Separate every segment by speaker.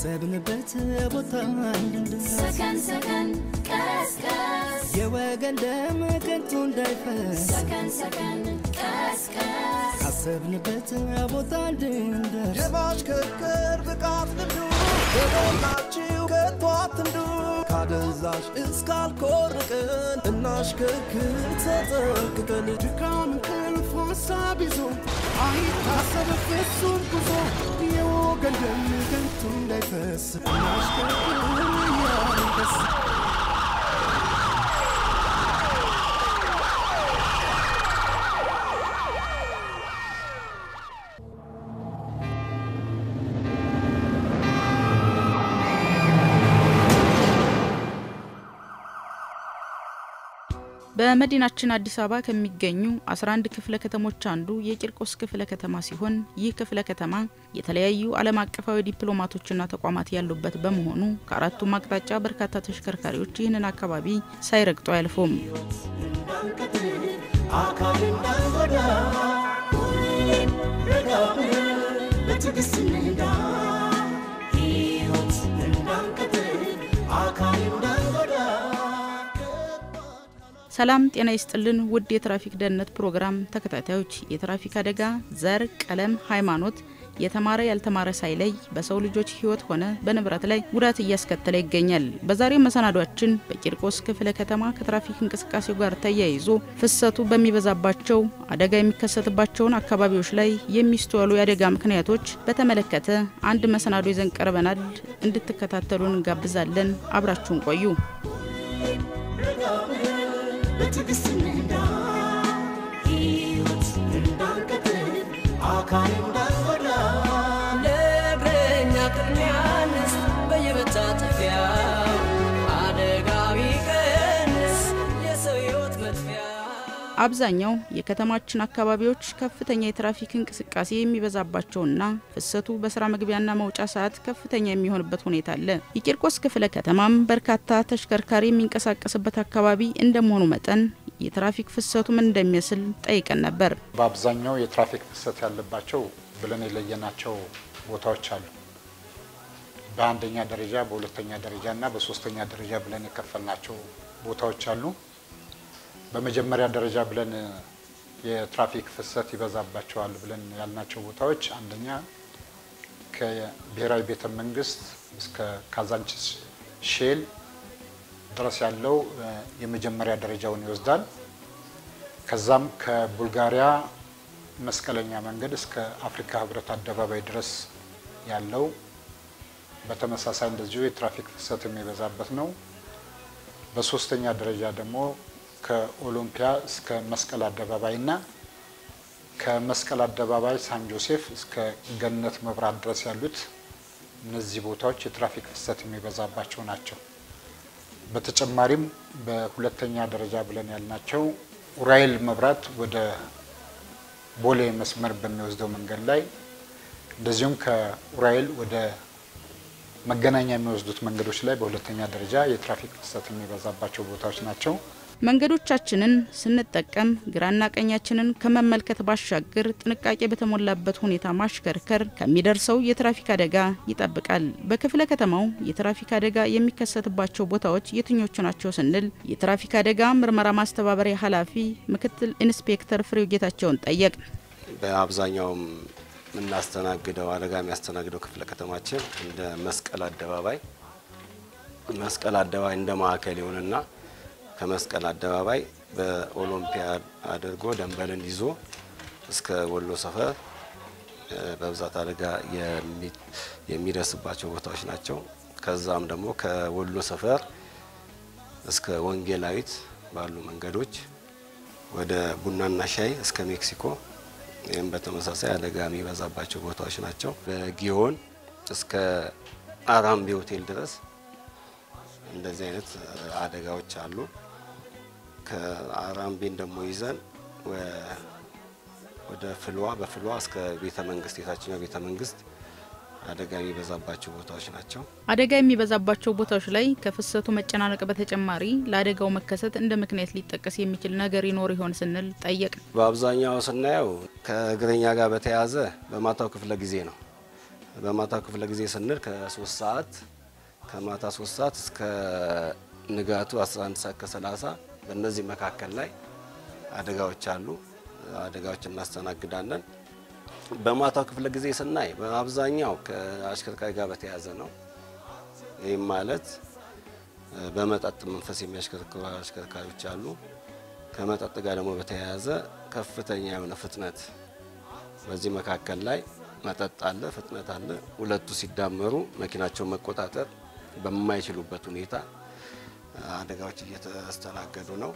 Speaker 1: ካሰብንበት ቦታ እንድንደርስ
Speaker 2: ሰከን ሰከን ቀስቀስ
Speaker 1: የወገን ደም ከንቱ እንዳይፈስ
Speaker 2: ሰከን ሰከን ቀስቀስ
Speaker 1: ካሰብንበት ቦታ እንድንደርስ
Speaker 3: የማሽከርከር ብቃት ልምዱ በሞላችሁ ከቶ አትንዱ ካደንዛዥ እስካልኮርቅን እናሽከርክር ተጠንቅቀን ድካም እንቅልፍ ሀሳብ ይዞ አይታሰብ ፍጹም ጉዞ የወገን ደም ከንቱ እንዳይፈስ እናሽከርክር እያንደስ
Speaker 4: በመዲናችን አዲስ አበባ ከሚገኙ 11 ክፍለ ከተሞች አንዱ የቂርቆስ ክፍለ ከተማ ሲሆን ይህ ክፍለ ከተማ የተለያዩ ዓለም አቀፋዊ ዲፕሎማቶችና ተቋማት ያሉበት በመሆኑ ከአራቱም አቅጣጫ በርካታ ተሽከርካሪዎች ይህንን አካባቢ ሳይረግጡ አያልፉም።
Speaker 3: አካል እንዳንጎዳ ሁሌም ረጋ ብለን በትዕግስት እንንዳ ሕይወት እንዳንቀጥል አካል እንዳንጎዳ
Speaker 4: ሰላም ጤና ይስጥልን ውድ የትራፊክ ደህንነት ፕሮግራም ተከታታዮች፣ የትራፊክ አደጋ ዘር፣ ቀለም፣ ሃይማኖት የተማረ ያልተማረ ሳይለይ በሰው ልጆች ሕይወት ሆነ በንብረት ላይ ጉዳት እያስከተለ ይገኛል። በዛሬው መሰናዷችን በቂርቆስ ክፍለ ከተማ ከትራፊክ እንቅስቃሴው ጋር ተያይዞ ፍሰቱ በሚበዛባቸው አደጋ የሚከሰትባቸውን አካባቢዎች ላይ የሚስተዋሉ የአደጋ ምክንያቶች በተመለከተ አንድ መሰናዶ ይዘን ቀርበናል። እንድትከታተሉን እንጋብዛለን። አብራችሁን ቆዩ።
Speaker 3: በትዕግስት እንንዳ ሕይወት እንዳንቀጥል አካል እንዳንጎዳ
Speaker 5: ለእግረኛ ቅድሚያ እንስጥ በየመታጠፊያው አደጋ ቢቀንስ የሰው ሕይወት መጥፊያ
Speaker 4: አብዛኛው የከተማችን አካባቢዎች ከፍተኛ የትራፊክ እንቅስቃሴ የሚበዛባቸውና ፍሰቱ በስራ መግቢያና መውጫ ሰዓት ከፍተኛ የሚሆንበት ሁኔታ አለ። የቂርቆስ ክፍለ ከተማም በርካታ ተሽከርካሪ የሚንቀሳቀስበት አካባቢ እንደመሆኑ መጠን የትራፊክ ፍሰቱ ምን እንደሚመስል ጠይቀን ነበር።
Speaker 6: በአብዛኛው የትራፊክ ፍሰት ያለባቸው ብለን የለየናቸው ቦታዎች አሉ። በአንደኛ ደረጃ፣ በሁለተኛ ደረጃ እና በሶስተኛ ደረጃ ብለን የከፈልናቸው ቦታዎች አሉ። በመጀመሪያ ደረጃ ብለን የትራፊክ ፍሰት ይበዛባቸዋል ብለን ያልናቸው ቦታዎች አንደኛ ከብሔራዊ ቤተ መንግስት እስከ ካዛንቺስ ሼል ድረስ ያለው እ፣ የመጀመሪያ ደረጃውን ይወስዳል። ከዛም ከቡልጋሪያ መስቀለኛ መንገድ እስከ አፍሪካ ህብረት አደባባይ ድረስ ያለው በተመሳሳይ እንደዚሁ የትራፊክ ፍሰት የሚበዛበት ነው። በሶስተኛ ደረጃ ደግሞ ከኦሎምፒያ እስከ መስቀል አደባባይ እና ከመስቀል አደባባይ ሳን ጆሴፍ እስከ ገነት መብራት ድረስ ያሉት እነዚህ ቦታዎች የትራፊክ ፍሰት የሚበዛባቸው ናቸው። በተጨማሪም በሁለተኛ ደረጃ ብለን ያልናቸው ኡራኤል መብራት ወደ ቦሌ መስመር በሚወስደው መንገድ ላይ እንደዚሁም ከኡራኤል ወደ መገናኛ የሚወስዱት መንገዶች ላይ በሁለተኛ ደረጃ የትራፊክ ፍሰት የሚበዛባቸው ቦታዎች ናቸው።
Speaker 4: መንገዶቻችንን ስንጠቀም ግራና ቀኛችንን ከመመልከት ባሻገር ጥንቃቄ በተሞላበት ሁኔታ ማሽከርከር ከሚደርሰው የትራፊክ አደጋ ይጠብቃል። በክፍለ ከተማው የትራፊክ አደጋ የሚከሰትባቸው ቦታዎች የትኞቹ ናቸው ስንል የትራፊክ አደጋ ምርመራ ማስተባበሪያ ኃላፊ ምክትል ኢንስፔክተር ፍሬው ጌታቸውን ጠየቅ።
Speaker 7: በአብዛኛውም የምናስተናግደው አደጋ የሚያስተናግደው ክፍለ ከተማችን እንደ መስቀል አደባባይ መስቀል አደባባይ እንደ ማዕከል ይሁንና ከመስቀል አደባባይ በኦሎምፒያ አድርጎ ደንበልን ይዞ እስከ ወሎ ሰፈር እ፣ በብዛት አደጋ የሚ- የሚደርስባቸው ቦታዎች ናቸው። ከዛም ደግሞ ከወሎ ሰፈር እስከ ወንጌላዊት ባሉ መንገዶች ወደ ቡናና ሻይ እስከ ሜክሲኮ ይህም በተመሳሳይ አደጋ የሚበዛባቸው ቦታዎች ናቸው። በጊዮን እስከ አራምቤ ሆቴል ድረስ እንደዚህ አይነት አደጋዎች አሉ። ከአራምቤን ደግሞ ይዘን ወ- ወደ ፍልዋ በፍልዋ እስከ ቤተ መንግስት የታችኛው ቤተ መንግስት አደጋ የሚበዛባቸው ቦታዎች ናቸው።
Speaker 4: አደጋ የሚበዛባቸው ቦታዎች ላይ ከፍሰቱ መጨናነቅ በተጨማሪ ለአደጋው መከሰት እንደ ምክንያት ሊጠቀስ የሚችል ነገር ይኖር ይሆን ስንል ጠየቅ።
Speaker 7: በአብዛኛው ስናየው ከእግረኛ ጋር በተያያዘ በማታው ክፍለ ጊዜ ነው። በማታ ክፍለ ጊዜ ስንል ከሶስት ሰዓት ከማታ ሶስት ሰዓት እስከ ንጋቱ 11 ሰዓት ከ30 በእነዚህ መካከል ላይ አደጋዎች አሉ። አደጋዎች እናስተናግዳለን። በማታው ክፍለ ጊዜ ስናይ በአብዛኛው ከአሽከርካሪ ጋር በተያያዘ ነው። ይህም ማለት በመጠጥ መንፈስ የሚያሽከረክሩ አሽከርካሪዎች አሉ። ከመጠጥ ጋር ደግሞ በተያያዘ ከፍተኛ የሆነ ፍጥነት በዚህ መካከል ላይ መጠጥ አለ፣ ፍጥነት አለ። ሁለቱ ሲዳመሩ መኪናቸውን መቆጣጠር በማይችሉበት ሁኔታ አደጋዎች እየተስተናገዱ ነው።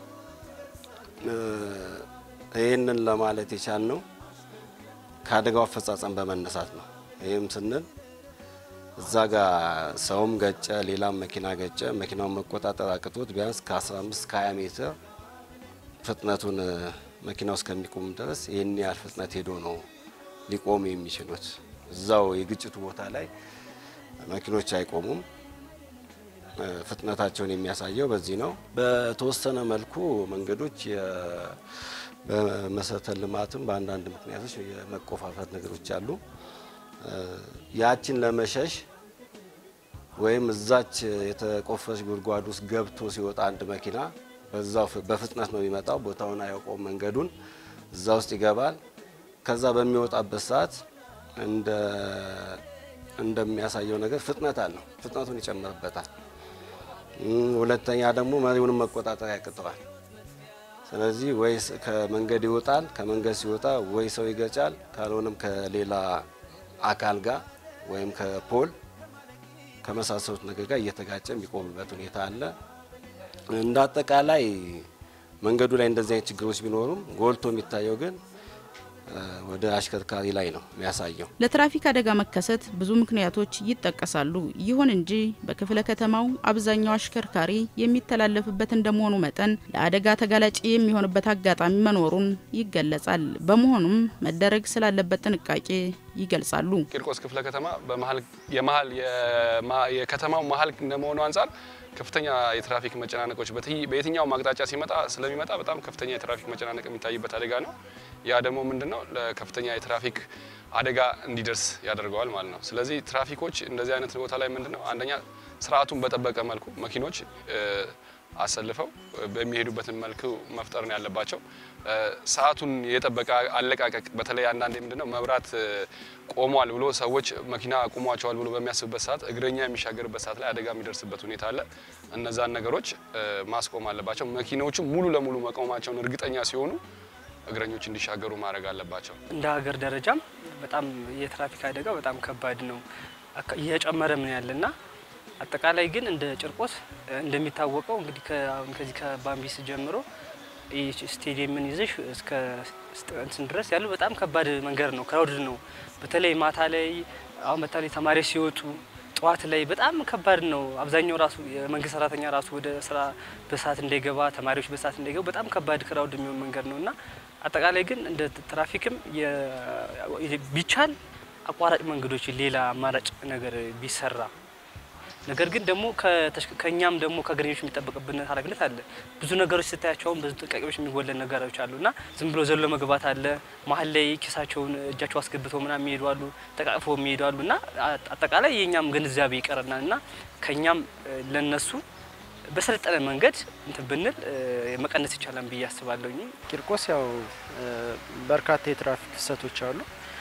Speaker 7: ይህንን ለማለት የቻልነው ከአደጋው አፈጻጸም በመነሳት ነው። ይህም ስንል እዛ ጋር ሰውም ገጨ፣ ሌላም መኪና ገጨ። መኪናውን መቆጣጠር አቅቶት ቢያንስ ከ15 ከ20 ሜትር ፍጥነቱን መኪናው እስከሚቆም ድረስ ይህን ያህል ፍጥነት ሄዶ ነው ሊቆሙ የሚችሉት። እዛው የግጭቱ ቦታ ላይ መኪኖች አይቆሙም። ፍጥነታቸውን የሚያሳየው በዚህ ነው። በተወሰነ መልኩ መንገዶች በመሰረተ ልማትም በአንዳንድ ምክንያቶች የመቆፋፈር ነገሮች አሉ። ያችን ለመሸሽ ወይም እዛች የተቆፈረች ጉድጓድ ውስጥ ገብቶ ሲወጣ አንድ መኪና በዛው በፍጥነት ነው የሚመጣው። ቦታውን አያውቀውም መንገዱን፣ እዛ ውስጥ ይገባል። ከዛ በሚወጣበት ሰዓት እንደ እንደሚያሳየው ነገር ፍጥነት አለው። ፍጥነቱን ይጨምርበታል። ሁለተኛ ደግሞ መሪውንም መቆጣጠር ያቅተዋል። ስለዚህ ወይ ከመንገድ ይወጣል። ከመንገድ ሲወጣ ወይ ሰው ይገጫል፣ ካልሆነም ከሌላ አካል ጋር ወይም ከፖል ከመሳሰሉት ነገር ጋር እየተጋጨ የሚቆምበት ሁኔታ አለ። እንደ አጠቃላይ መንገዱ ላይ እንደዚህ አይነት ችግሮች ቢኖሩም ጎልቶ የሚታየው ግን ወደ አሽከርካሪ ላይ ነው የሚያሳየው።
Speaker 4: ለትራፊክ አደጋ መከሰት ብዙ ምክንያቶች ይጠቀሳሉ። ይሁን እንጂ በክፍለ ከተማው አብዛኛው አሽከርካሪ የሚተላለፍበት እንደመሆኑ መጠን ለአደጋ ተጋላጭ የሚሆንበት አጋጣሚ መኖሩን ይገለጻል። በመሆኑም መደረግ ስላለበት ጥንቃቄ ይገልጻሉ።
Speaker 8: ቂርቆስ ክፍለ ከተማ በመሀል የመሀል የከተማው መሀል እንደመሆኑ አንጻር ከፍተኛ የትራፊክ መጨናነቆች በየትኛውም አቅጣጫ ሲመጣ ስለሚመጣ በጣም ከፍተኛ የትራፊክ መጨናነቅ የሚታይበት አደጋ ነው። ያ ደግሞ ምንድን ነው ለከፍተኛ የትራፊክ አደጋ እንዲደርስ ያደርገዋል ማለት ነው። ስለዚህ ትራፊኮች እንደዚህ አይነት ቦታ ላይ ምንድን ነው አንደኛ ስርዓቱን በጠበቀ መልኩ መኪኖች አሰልፈው በሚሄዱበትን መልኩ መፍጠር ነው ያለባቸው። ሰዓቱን የጠበቀ አለቃቀቅ በተለይ አንዳንዴ ምንድነው መብራት ቆሟል ብሎ ሰዎች መኪና ቁሟቸዋል ብሎ በሚያስብበት ሰዓት እግረኛ የሚሻገርበት ሰዓት ላይ አደጋ የሚደርስበት ሁኔታ አለ። እነዛን ነገሮች ማስቆም አለባቸው። መኪናዎቹ ሙሉ ለሙሉ መቆማቸውን እርግጠኛ ሲሆኑ እግረኞች እንዲሻገሩ ማድረግ አለባቸው።
Speaker 9: እንደ ሀገር ደረጃም በጣም የትራፊክ አደጋ በጣም ከባድ ነው፣ እየጨመረ ምን ያለና አጠቃላይ ግን እንደ ጭርቆስ እንደሚታወቀው እንግዲህ ከዚህ ከባምቢስ ጀምሮ ስቴዲየምን ይዘሽ እስከ እንትን ድረስ ያለው በጣም ከባድ መንገድ ነው፣ ክራውድድ ነው። በተለይ ማታ ላይ አሁን በተለይ ተማሪዎች ሲወጡ ጠዋት ላይ በጣም ከባድ ነው። አብዛኛው ራሱ የመንግስት ሰራተኛ ራሱ ወደ ስራ በሰዓት እንዳይገባ፣ ተማሪዎች በሰዓት እንዳይገቡ በጣም ከባድ ክራውድ የሚሆን መንገድ ነው እና አጠቃላይ ግን እንደ ትራፊክም ቢቻል አቋራጭ መንገዶች ሌላ አማራጭ ነገር ቢሰራ ነገር ግን ደግሞ ከእኛም ደግሞ ከእግረኞች የሚጠበቅብን ኃላፊነት አለ። ብዙ ነገሮች ስታያቸውን ብዙ ጥንቃቄዎች የሚጎለን ነገሮች አሉ እና ዝም ብሎ ዘሎ መግባት አለ። መሀል ላይ ኪሳቸውን እጃቸው አስገብተው ምናምን የሚሄዱ አሉ፣ ተቃቅፈው የሚሄዱ አሉ እና አጠቃላይ የእኛም ግንዛቤ ይቀረናል እና ከእኛም ለነሱ በሰለጠነ መንገድ እንትን ብንል መቀነስ ይቻላል ብዬ አስባለሁ።
Speaker 10: ቂርቆስ ያው በርካታ የትራፊክ ፍሰቶች አሉ።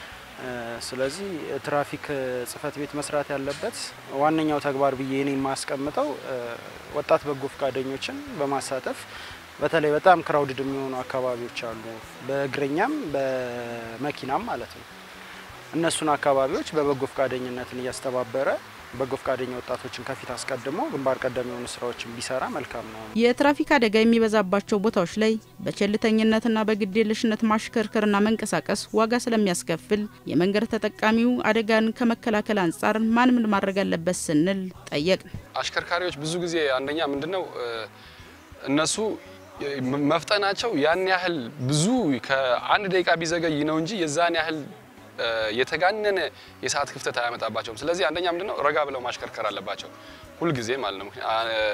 Speaker 10: ስለዚህ ትራፊክ ጽህፈት ቤት መስራት ያለበት ዋነኛው ተግባር ብዬ እኔ የማስቀምጠው ወጣት በጎ ፈቃደኞችን በማሳተፍ በተለይ በጣም ክራውድድ የሚሆኑ አካባቢዎች አሉ፣ በእግረኛም በመኪናም ማለት ነው። እነሱን አካባቢዎች በበጎ ፈቃደኝነትን እያስተባበረ በጎ ፈቃደኛ ወጣቶችን ከፊት አስቀድሞ ግንባር ቀደም የሆኑ ስራዎችን ቢሰራ መልካም ነው።
Speaker 4: የትራፊክ አደጋ የሚበዛባቸው ቦታዎች ላይ በቸልተኝነትና በግዴለሽነት ማሽከርከርና መንቀሳቀስ ዋጋ ስለሚያስከፍል የመንገድ ተጠቃሚው አደጋን ከመከላከል አንጻር ማን ምን ማድረግ አለበት ስንል ጠየቅ።
Speaker 8: አሽከርካሪዎች ብዙ ጊዜ አንደኛ ምንድነው እነሱ መፍጠናቸው ያን ያህል ብዙ ከአንድ ደቂቃ ቢዘገይ ነው እንጂ የዛን ያህል የተጋነነ የሰዓት ክፍተት አያመጣባቸውም። ስለዚህ አንደኛ ምንድነው ረጋ ብለው ማሽከርከር አለባቸው ሁልጊዜ ማለት ነው።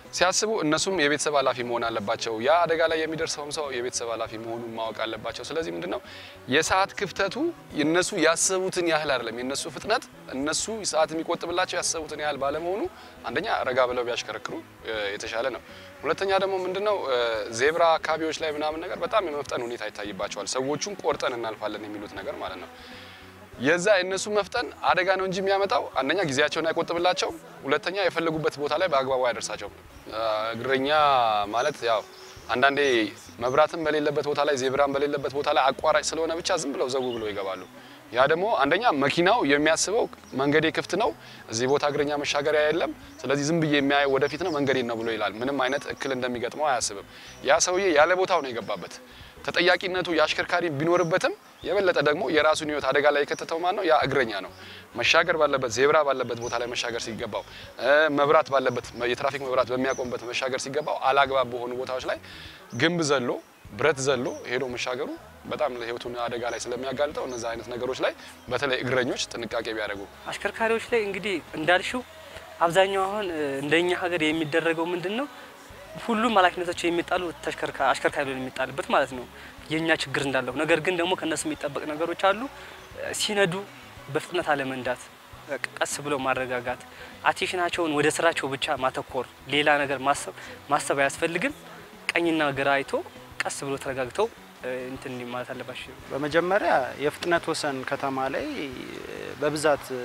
Speaker 8: ሲያስቡ እነሱም የቤተሰብ ኃላፊ መሆን አለባቸው። ያ አደጋ ላይ የሚደርሰውም ሰው የቤተሰብ ኃላፊ መሆኑን ማወቅ አለባቸው። ስለዚህ ምንድን ነው የሰዓት ክፍተቱ እነሱ ያሰቡትን ያህል አይደለም። የእነሱ ፍጥነት እነሱ ሰዓት የሚቆጥብላቸው ያሰቡትን ያህል ባለመሆኑ አንደኛ ረጋ ብለው ቢያሽከረክሩ እ፣ የተሻለ ነው። ሁለተኛ ደግሞ ምንድነው እ፣ ዜብራ አካባቢዎች ላይ ምናምን ነገር በጣም የመፍጠን ሁኔታ ይታይባቸዋል። ሰዎቹን ቆርጠን እናልፋለን የሚሉት ነገር ማለት ነው። የዛ የእነሱ መፍጠን አደጋ ነው እንጂ የሚያመጣው አንደኛ ጊዜያቸውን አይቆጥብላቸው፣ ሁለተኛ የፈለጉበት ቦታ ላይ በአግባቡ አያደርሳቸውም። አ፣ እግረኛ ማለት ያው አንዳንዴ መብራትም በሌለበት ቦታ ላይ ዜብራም በሌለበት ቦታ ላይ አቋራጭ ስለሆነ ብቻ ዝም ብለው ዘው ብለው ይገባሉ። ያ ደግሞ አንደኛ መኪናው የሚያስበው መንገዴ ክፍት ነው፣ እዚህ ቦታ እግረኛ መሻገሪያ የለም፣ ስለዚህ ዝም ብዬ የሚያየው ወደፊት ነው መንገዴን ነው ብሎ ይላል። ምንም አይነት እክል እንደሚገጥመው አያስብም። ያ ሰውዬ ያለ ቦታው ነው የገባበት። ተጠያቂነቱ የአሽከርካሪ ቢኖርበትም የበለጠ ደግሞ የራሱን ሕይወት አደጋ ላይ የከተተው ማን ነው? ያ እግረኛ ነው። መሻገር ባለበት ዜብራ ባለበት ቦታ ላይ መሻገር ሲገባው፣ እ፣ መብራት ባለበት የትራፊክ መብራት በሚያቆምበት መሻገር ሲገባው አላግባብ በሆኑ ቦታዎች ላይ ግንብ ዘሎ ብረት ዘሎ ሄዶ መሻገሩ በጣም ለሕይወቱን አደጋ ላይ ስለሚያጋልጠው እነዚ አይነት ነገሮች ላይ በተለይ እግረኞች ጥንቃቄ ቢያደርጉ
Speaker 9: አሽከርካሪዎች ላይ እንግዲህ እንዳልሽው አብዛኛው አሁን እ፣ እንደኛ ሀገር የሚደረገው ምንድን ነው ሁሉም ኃላፊነቶች የሚጣሉ ተሽከርካ- አሽከርካሪ ላይ የሚጣልበት ማለት ነው። የእኛ ችግር እንዳለው ነገር ግን ደግሞ ከነሱ የሚጠበቅ ነገሮች አሉ። እ፣ ሲነዱ በፍጥነት አለመንዳት፣ በቃ ቀስ ብለው ማረጋጋት፣ አቴንሽናቸውን ወደ ስራቸው ብቻ ማተኮር፣ ሌላ ነገር ማሰብ ማሰብ አያስፈልግም። ቀኝና ግራ አይቶ ቀስ ብሎ ተረጋግተው እ፣ እንትን ማለት አለባቸው።
Speaker 10: በመጀመሪያ የፍጥነት ወሰን ከተማ ላይ በብዛት እ፣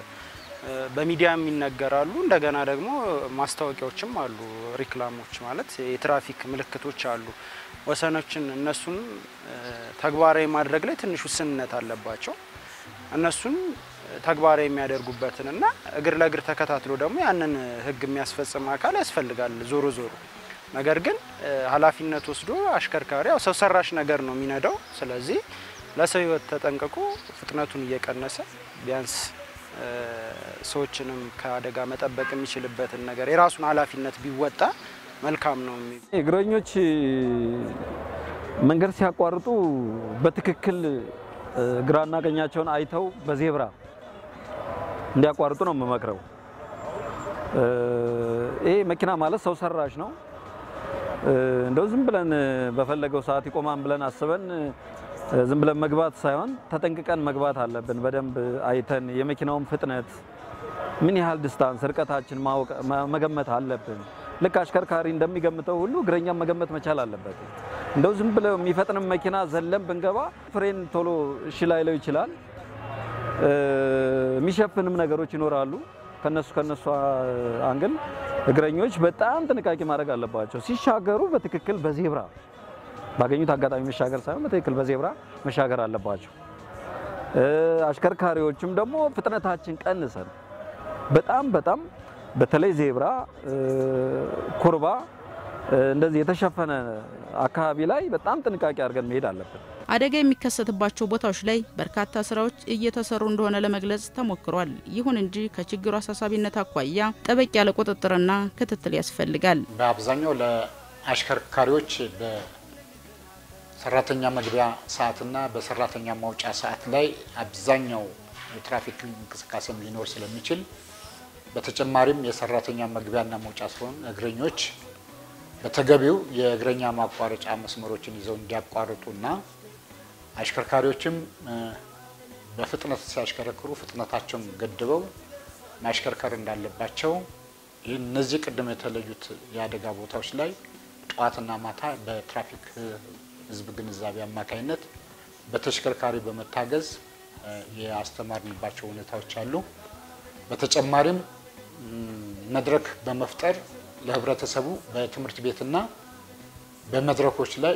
Speaker 10: በሚዲያም ይነገራሉ። እንደገና ደግሞ ማስታወቂያዎችም አሉ። ሪክላሞች ማለት የትራፊክ ምልክቶች አሉ። ወሰኖችን እነሱን እ፣ ተግባራዊ ማድረግ ላይ ትንሽ ውስንነት አለባቸው። እነሱን ተግባራዊ የሚያደርጉበትን እና እግር ለእግር ተከታትሎ ደግሞ ያንን ሕግ የሚያስፈጽም አካል ያስፈልጋል ዞሮ ዞሮ ነገር ግን እ፣ ኃላፊነት ወስዶ አሽከርካሪ ያው ሰው ሰራሽ ነገር ነው የሚነዳው። ስለዚህ ለሰው ሕይወት ተጠንቅቆ ፍጥነቱን እየቀነሰ ቢያንስ እ፣ ሰዎችንም ከአደጋ መጠበቅ የሚችልበትን ነገር የራሱን ኃላፊነት ቢወጣ መልካም ነው የሚ
Speaker 11: እግረኞች መንገድ ሲያቋርጡ በትክክል እ፣ ግራና ቀኛቸውን አይተው በዜብራ እንዲያቋርጡ ነው የምመክረው። እ፣ ይሄ መኪና ማለት ሰው ሰራሽ ነው። እ፣ እንደው ዝም ብለን እ፣ በፈለገው ሰዓት ይቆማን ብለን አስበን እ፣ ዝም ብለን መግባት ሳይሆን ተጠንቅቀን መግባት አለብን። በደንብ አይተን የመኪናውን ፍጥነት ምን ያህል ዲስታንስ ርቀታችን ማወቅ መ- መገመት አለብን። ልክ አሽከርካሪ እንደሚገምተው ሁሉ እግረኛም መገመት መቻል አለበት። እንደው ዝም ብለው የሚፈጥንም መኪና ዘለን ብንገባ ፍሬን ቶሎ እሺ ላይለው ይችላል። እ፣ የሚሸፍንም ነገሮች ይኖራሉ። ከነሱ ከነሱ አንግል እግረኞች በጣም ጥንቃቄ ማድረግ አለባቸው። ሲሻገሩ በትክክል በዜብራ ባገኙት አጋጣሚ መሻገር ሳይሆን በትክክል በዜብራ መሻገር አለባቸው። እ፣ አሽከርካሪዎችም ደግሞ ፍጥነታችን ቀንሰን በጣም በጣም በተለይ ዜብራ እ፣ ኩርባ እ፣ እንደዚህ የተሸፈነ አካባቢ ላይ በጣም ጥንቃቄ አድርገን መሄድ አለብን።
Speaker 4: አደጋ የሚከሰትባቸው ቦታዎች ላይ በርካታ ስራዎች እየተሰሩ እንደሆነ ለመግለጽ ተሞክሯል። ይሁን እንጂ ከችግሩ አሳሳቢነት አኳያ ጠበቅ ያለ ቁጥጥርና ክትትል ያስፈልጋል።
Speaker 6: በአብዛኛው ለአሽከርካሪዎች በሰራተኛ መግቢያ ሰዓትና በሰራተኛ ማውጫ ሰዓት ላይ አብዛኛው የትራፊክ እንቅስቃሴም ሊኖር ስለሚችል በተጨማሪም የሰራተኛ መግቢያና መውጫ ሲሆን እግረኞች በተገቢው የእግረኛ ማቋረጫ መስመሮችን ይዘው እንዲያቋርጡና አሽከርካሪዎችም እ፣ በፍጥነት ሲያሽከረክሩ ፍጥነታቸውን ገድበው ማሽከርከር እንዳለባቸው ይህ እነዚህ ቅድም የተለዩት የአደጋ ቦታዎች ላይ ጠዋትና ማታ በትራፊክ ሕዝብ ግንዛቤ አማካኝነት በተሽከርካሪ በመታገዝ እ፣ ያስተማርንባቸው ሁኔታዎች አሉ። በተጨማሪም ም፣ መድረክ በመፍጠር ለህብረተሰቡ በትምህርት ቤትና በመድረኮች ላይ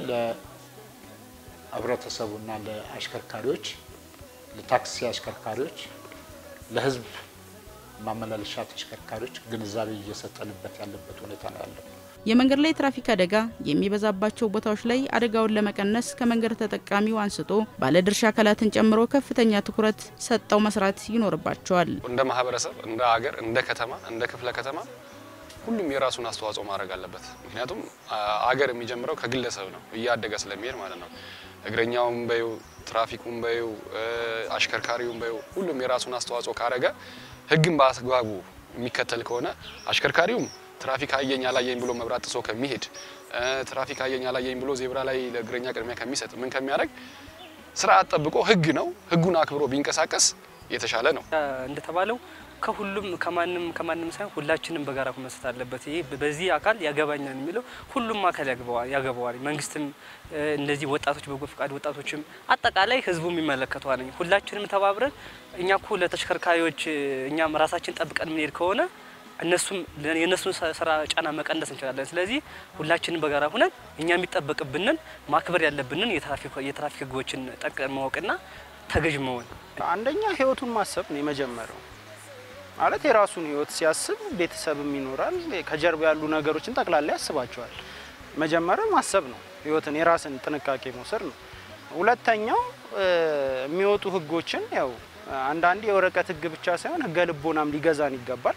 Speaker 6: ለህብረተሰቡና ለአሽከርካሪዎች ለታክሲ አሽከርካሪዎች ለህዝብ ማመላለሻ ተሽከርካሪዎች ግንዛቤ እየሰጠንበት ያለበት ሁኔታ ነው ያለው።
Speaker 4: የመንገድ ላይ ትራፊክ አደጋ የሚበዛባቸው ቦታዎች ላይ አደጋውን ለመቀነስ ከመንገድ ተጠቃሚው አንስቶ ባለድርሻ አካላትን ጨምሮ ከፍተኛ ትኩረት ሰጠው መስራት ይኖርባቸዋል።
Speaker 8: እንደ ማህበረሰብ፣ እንደ ሀገር፣ እንደ ከተማ፣ እንደ ክፍለ ከተማ ሁሉም የራሱን አስተዋጽኦ ማድረግ አለበት። ምክንያቱም አ- አገር የሚጀምረው ከግለሰብ ነው፣ እያደገ ስለሚሄድ ማለት ነው። እግረኛውም በዩ ትራፊኩም በዩ አሽከርካሪውም በዩ ሁሉም የራሱን አስተዋጽኦ ካረገ ህግን በአግባቡ የሚከተል ከሆነ አሽከርካሪውም ትራፊክ አየኝ አላየኝ ብሎ መብራት ጥሶ ከሚሄድ ትራፊክ አየኝ አላየኝ ብሎ ዜብራ ላይ ለእግረኛ ቅድሚያ ከሚሰጥ ምን ከሚያደርግ ስርዓት ጠብቆ ህግ ነው ህጉን አክብሮ ቢንቀሳቀስ የተሻለ ነው።
Speaker 9: እንደተባለው ከሁሉም ከማንም ከማንም ሳይሆን ሁላችንም በጋራ መስራት አለበት። ይሄ በዚህ አካል ያገባኛል የሚለው ሁሉም አካል ያገባዋል ያገባዋል። መንግስትም፣ እነዚህ ወጣቶች፣ በጎ ፈቃድ ወጣቶችም፣ አጠቃላይ ህዝቡም ይመለከተዋል። ሁላችንም ተባብረን እኛ እኮ ለተሽከርካሪዎች እኛም ራሳችን ጠብቀን የምንሄድ ከሆነ እነሱም የእነሱን ስራ ጫና መቀነስ እንችላለን። ስለዚህ ሁላችንም በጋራ ሁነን እኛ የሚጠበቅብንን ማክበር ያለብንን የትራፊክ ህጎችን ጠቅ ማወቅና ተገዥ መሆን
Speaker 10: አንደኛ ህይወቱን ማሰብ ነው የመጀመሪያው። ማለት የራሱን ህይወት ሲያስብ ቤተሰብም ይኖራል፣ ከጀርባ ያሉ ነገሮችን ጠቅላላ ያስባቸዋል። መጀመሪያ ማሰብ ነው፣ ህይወትን የራስን ጥንቃቄ መውሰድ ነው። ሁለተኛው የሚወጡ ህጎችን ያው አንዳንዴ የወረቀት ህግ ብቻ ሳይሆን ህገ ልቦናም ሊገዛን ይገባል።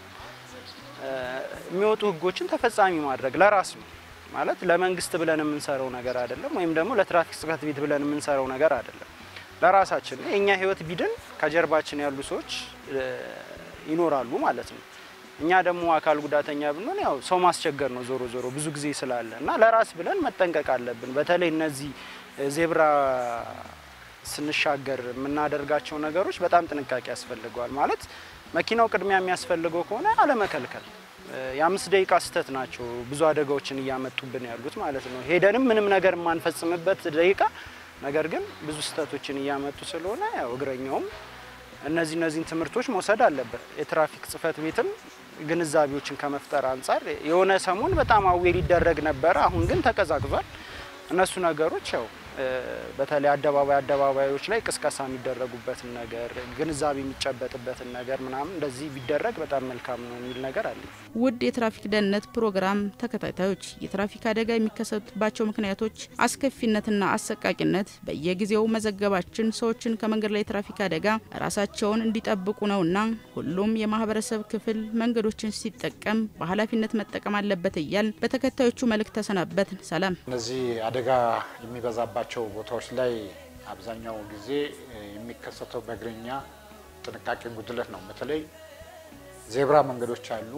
Speaker 10: የሚወጡ ህጎችን ተፈጻሚ ማድረግ ለራስ ነው ማለት ለመንግስት ብለን የምንሰራው ነገር አይደለም፣ ወይም ደግሞ ለትራፊክ ጽህፈት ቤት ብለን የምንሰራው ነገር አይደለም። ለራሳችን የእኛ ህይወት ቢድን ከጀርባችን ያሉ ሰዎች ይኖራሉ ማለት ነው። እኛ ደግሞ አካል ጉዳተኛ ብንሆን ያው ሰው ማስቸገር ነው ዞሮ ዞሮ ብዙ ጊዜ ስላለ እና ለራስ ብለን መጠንቀቅ አለብን። በተለይ እነዚህ ዜብራ ስንሻገር የምናደርጋቸው ነገሮች በጣም ጥንቃቄ ያስፈልገዋል። ማለት መኪናው ቅድሚያ የሚያስፈልገው ከሆነ አለመከልከል። የአምስት ደቂቃ ስህተት ናቸው ብዙ አደጋዎችን እያመጡብን ያሉት ማለት ነው። ሄደንም ምንም ነገር የማንፈጽምበት ደቂቃ ነገር ግን ብዙ ስህተቶችን እያመጡ ስለሆነ ያው እግረኛውም እነዚህ እነዚህን ትምህርቶች መውሰድ አለበት። የትራፊክ ጽህፈት ቤትም ግንዛቤዎችን ከመፍጠር አንጻር የሆነ ሰሞን በጣም አዌ ሊደረግ ነበረ። አሁን ግን ተቀዛቅዟል። እነሱ ነገሮች ያው በተለይ አደባባይ አደባባዮች ላይ ቅስቀሳ የሚደረጉበትን ነገር ግንዛቤ የሚጨበጥበትን ነገር ምናምን እንደዚህ ቢደረግ በጣም መልካም ነው የሚል ነገር አለ።
Speaker 4: ውድ የትራፊክ ደህንነት ፕሮግራም ተከታታዮች የትራፊክ አደጋ የሚከሰቱባቸው ምክንያቶች አስከፊነትና አሰቃቂነት በየጊዜው መዘገባችን ሰዎችን ከመንገድ ላይ የትራፊክ አደጋ ራሳቸውን እንዲጠብቁ ነውና ሁሉም የማህበረሰብ ክፍል መንገዶችን ሲጠቀም በኃላፊነት መጠቀም አለበት እያል በተከታዮቹ መልእክት ተሰናበት። ሰላም።
Speaker 6: እነዚህ አደጋ የሚበዛባቸው ቦታዎች ላይ አብዛኛው ጊዜ የሚከሰተው በእግረኛ ጥንቃቄ ጉድለት ነው። በተለይ ዜብራ መንገዶች አሉ።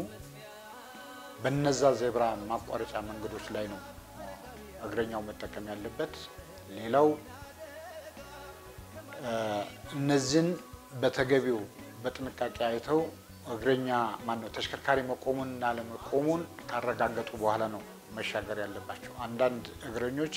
Speaker 6: በነዛ ዜብራ ማቋረጫ መንገዶች ላይ ነው እግረኛው መጠቀም ያለበት። ሌላው እነዚህን በተገቢው በጥንቃቄ አይተው እግረኛ ማነው ተሽከርካሪ መቆሙንና አለመቆሙን ካረጋገጡ በኋላ ነው መሻገር ያለባቸው። አንዳንድ እግረኞች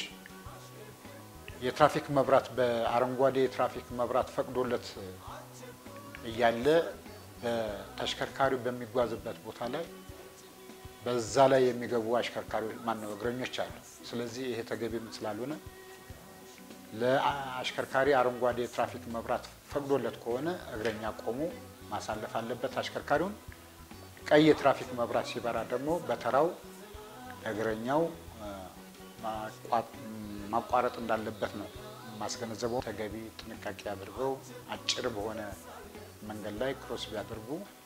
Speaker 6: የትራፊክ መብራት በአረንጓዴ የትራፊክ መብራት ፈቅዶለት እያለ በተሽከርካሪው በሚጓዝበት ቦታ ላይ በዛ ላይ የሚገቡ አሽከርካሪዎች ማነው እግረኞች አሉ። ስለዚህ ይሄ ተገቢም ስላልሆነ ለአሽከርካሪ አረንጓዴ የትራፊክ መብራት ፈቅዶለት ከሆነ እግረኛ ቆሞ ማሳለፍ አለበት አሽከርካሪውን። ቀይ የትራፊክ መብራት ሲበራ ደግሞ በተራው እግረኛው ማቋረጥ እንዳለበት ነው ማስገነዘበው። ተገቢ ጥንቃቄ አድርገው አጭር በሆነ መንገድ ላይ ክሮስ ቢያደርጉ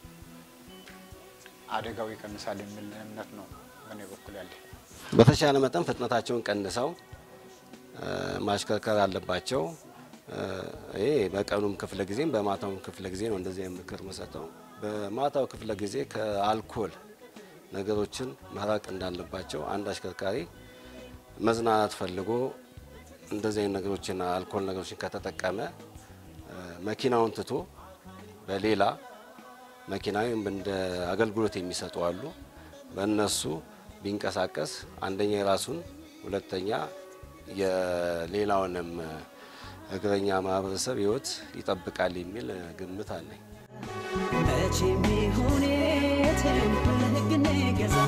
Speaker 6: አደጋው ይቀንሳል የሚል እምነት ነው በእኔ በኩል ያለ።
Speaker 7: በተሻለ መጠን ፍጥነታቸውን ቀንሰው ማሽከርከር አለባቸው። ይሄ በቀኑም ክፍለ ጊዜም በማታውም ክፍለ ጊዜ ነው እንደዚህ ምክር መሰጠው። በማታው ክፍለ ጊዜ ከአልኮል ነገሮችን መራቅ እንዳለባቸው አንድ አሽከርካሪ መዝናናት ፈልጎ እንደዚህ አይነት ነገሮችን አልኮል ነገሮችን ከተጠቀመ መኪናውን ትቶ በሌላ መኪና ወይም እንደ አገልግሎት የሚሰጡ አሉ። በእነሱ ቢንቀሳቀስ አንደኛ የራሱን ሁለተኛ የሌላውንም እግረኛ ማህበረሰብ ሕይወት ይጠብቃል የሚል ግምት አለኝ።
Speaker 5: መቼም ይሁን የትም በሕግ እንገዛ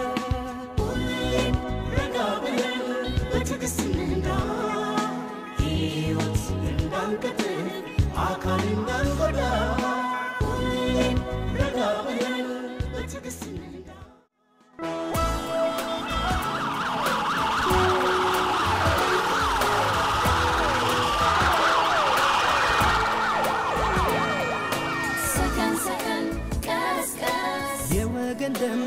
Speaker 3: ረጋ ብለን በትዕግስት እንንዳ ሕይወት እንዳንቀጥል አካል እንዳንጎዳ ሁሌም ረጋ ብለን በትዕግስት እንንዳ
Speaker 2: ሰከን ሰከን ቀስ ቀስ
Speaker 1: የወገን ደም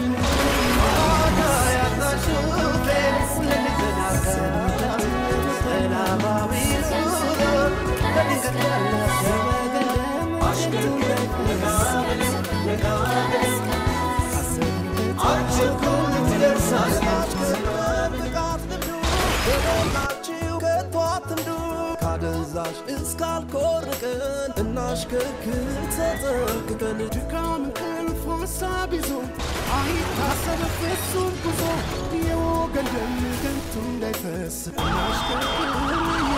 Speaker 3: አችኩ
Speaker 12: በደላችሁ ከቶ አትንዱ ካደንዛዥ እስካልኮርቅን እናሽከርክር ተጠንቅቀን ድካም እንቅልፍ ሀሳብ ይዞ አይታሰብ ፍጹም ጉዞ የወገን ደም ከንቱ እንዳይፈስ እናሽከርክር